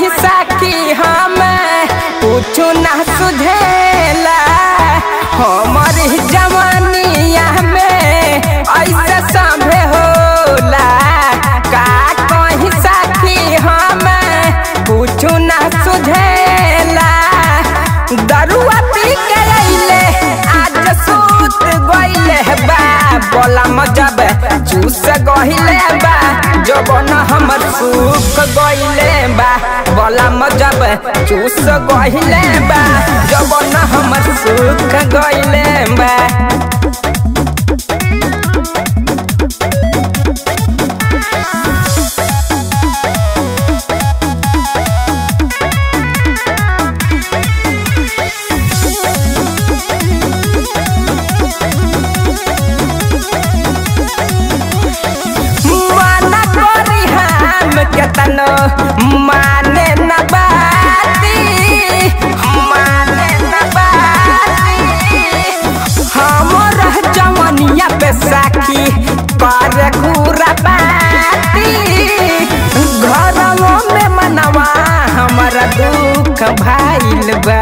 कहीं साखी हम कुछ ना सुझेला हमर जवानिया में ऐसे सभे होला का कहीं साखी हम कुछ ना सुझेला दरुआ पी के अइले आज सूत गइले बा बोला मजब चूस गइले बा जबन हमर सुख गइले बा बोला मजब चूस गइले बा जबन हमर सुख गइले बा माना करी हम केतनो माने न बाती माने न बाती हमर जवनिया पे साखी कर घूरा बाती घरवा में मनवा हमारा दुख भाइल बा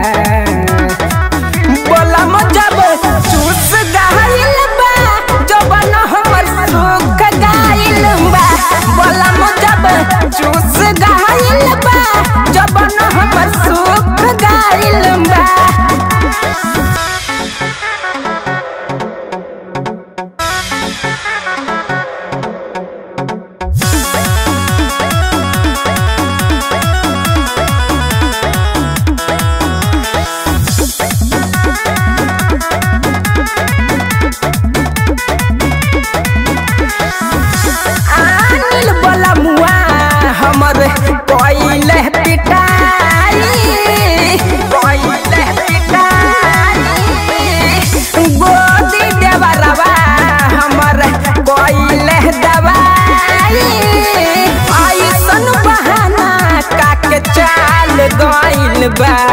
बोला मजब चूस गइल बा जबन हमर सुख गइल बा बोला मजब चूस गइल बा जबन हमर सुख गइल बा आनिल बोला मुआ हमर कोइले पिटाई कोइले पिटाई गोदी देवरवा हमर कोइले दवाई ऐसन बहाना काके चाल गइल बा